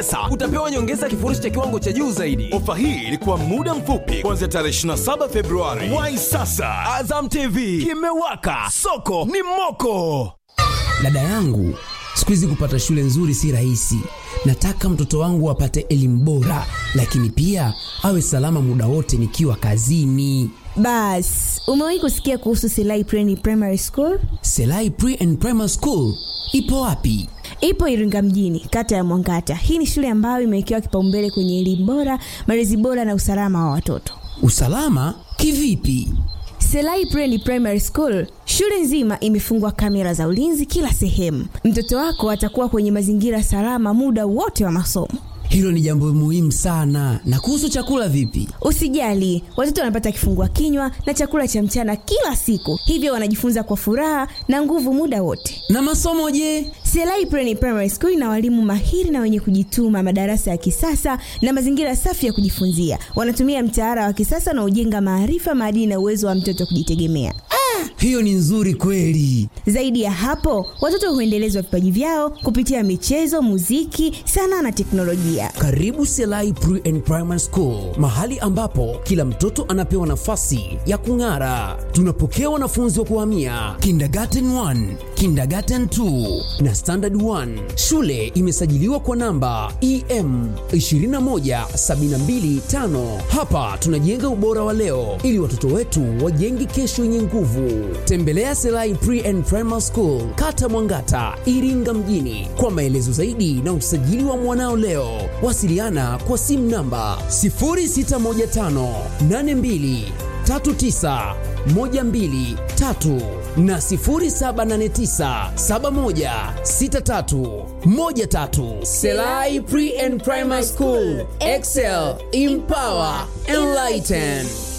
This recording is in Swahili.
pesa utapewa nyongeza ya kifurushi cha kiwango cha juu zaidi ofa hii ilikuwa muda mfupi kuanzia tarehe 27 februari wai sasa azam tv kimewaka soko ni moko dada yangu siku hizi kupata shule nzuri si rahisi nataka mtoto wangu apate elimu bora lakini pia awe salama muda wote nikiwa kazini bas umewahi kusikia kuhusu selai Preni primary school selai pre and primary school ipo wapi ipo iringa mjini kata ya mwangata hii ni shule ambayo imewekewa kipaumbele kwenye elimu bora malezi bora na usalama wa watoto usalama kivipi selai Preni primary school shule nzima imefungwa kamera za ulinzi kila sehemu mtoto wako atakuwa kwenye mazingira salama muda wote wa masomo hilo ni jambo muhimu sana na kuhusu chakula vipi usijali watoto wanapata kifungua kinywa na chakula cha mchana kila siku hivyo wanajifunza kwa furaha na nguvu muda wote na masomo je selai Preni primary school ina walimu mahiri na wenye kujituma madarasa ya kisasa na mazingira safi ya kujifunzia wanatumia mtaala wa kisasa na ujenga maarifa maadili na uwezo wa mtoto kujitegemea hiyo ni nzuri kweli zaidi ya hapo watoto huendelezwa vipaji vyao kupitia michezo muziki sanaa na teknolojia karibu selai pre and primary school mahali ambapo kila mtoto anapewa nafasi ya kung'ara tunapokea wanafunzi wa kuhamia kindergarten 1 kindergarten 2 na standard 1 shule imesajiliwa kwa namba em 21725 hapa tunajenga ubora wa leo ili watoto wetu wajenge kesho yenye nguvu tembelea selai pre and primary school kata mwangata iringa mjini kwa maelezo zaidi na usajili wa mwanao leo wasiliana kwa simu namba 0615823912 na 0789716313 selai pre and primary school excel empower enlighten